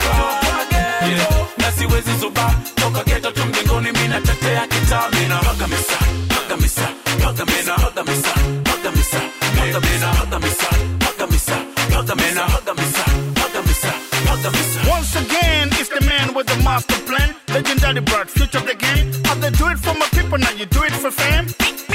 chapa yeah. na siwezi zuba toka geto tu mjengoni mi natetea kitaa mina paga misa paga misa paga misa paga misa paga misa paga misa paga misa paga misa paga misa paga misa paga misa paga misa Once again, it's the man with the master plan. Legendary bird, future of the game. How they do it for my people, now you do it for fam.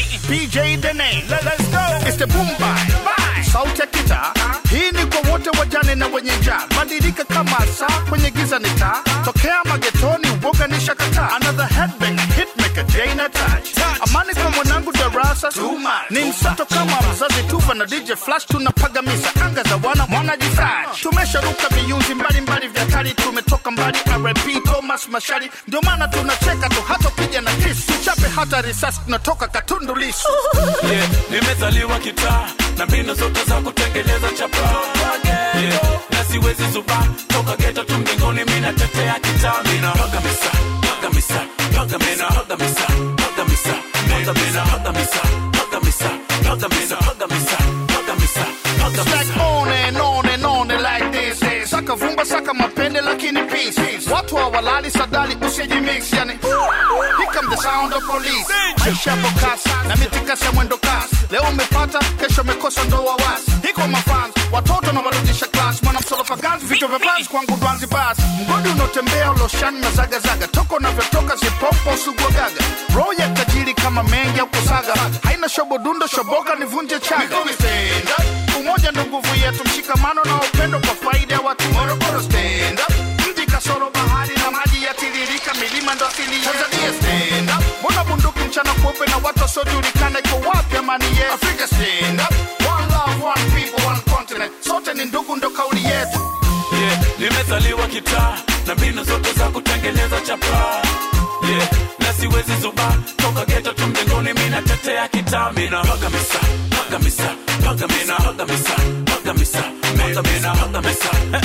BJ the name. Let, let's go. It's the boom bye. Bye. Sauti ya kita. Hii ni kwa wote wajane na wenye njaa. Badilika kama saa kwenye giza ni taa. Tokea magetoni, uoga ni shakata. Another headbanger, hitmaker, Jane touch. Amani kwa mwanangu darasa. Ni msato kama mzazi tuva na DJ Flash tunapaga misa. Anga za wana mwana jifrash. Tumesharuka viunzi mbalimbali vya kali. Tumetoka mbali RP Thomas Mashari. Ndio maana tunacheka tu hata piga na kisu. Tuchape hata risasi tunatoka katundu lisu. yeah. nimezaliwa kitaa na mbinu zote za kutengeneza chapa yeah. na siwezi zuba toka geto tu mjengoni mi natetea kitaa mina paga misa paga misa paga misa paga misa paga misa paga misa paga misa paga misa paga misa paga misa paga misa paga Stack misa on and on and on and like this saka vumba saka mapende lakini peace watu hawalali sadali usijimix yani here come the sound of police maisha yapo kasi na mitikasi ya mwendo kasi leo umepata kesho umekosa ndo wawasi hiko mafans watoto na warudisha class mwana msolofa ganzi vichwa vya fans kwangu dwanzi basi mgodi unaotembea uloshani na zagazaga toko unavyotoka zipopo suguagaga roho ya tajiri kama mengi au kusaga haina shobodundo shoboka nivunje chaga Stand up. umoja ndo nguvu yetu mshikamano na upendo kwa faida ya watu morogoro stand up mji kasoro bahari na maji yatiririka milima ndo asili yetu. tanzania stand up mbona bunduki mchana kweupe na watu wasiojulikana iko wapi amani yetu afrika stand up one love one people one continent sote ni ndugu ndo kauli yetu yeah. nimezaliwa kitaa na mbinu zote za kutengeneza chapa yeah. na siwezi zuba toka geto tu mjengoni mi natetea kitaa mina paga misa paga misa paga misa paga misa paga misa paga misa paga misa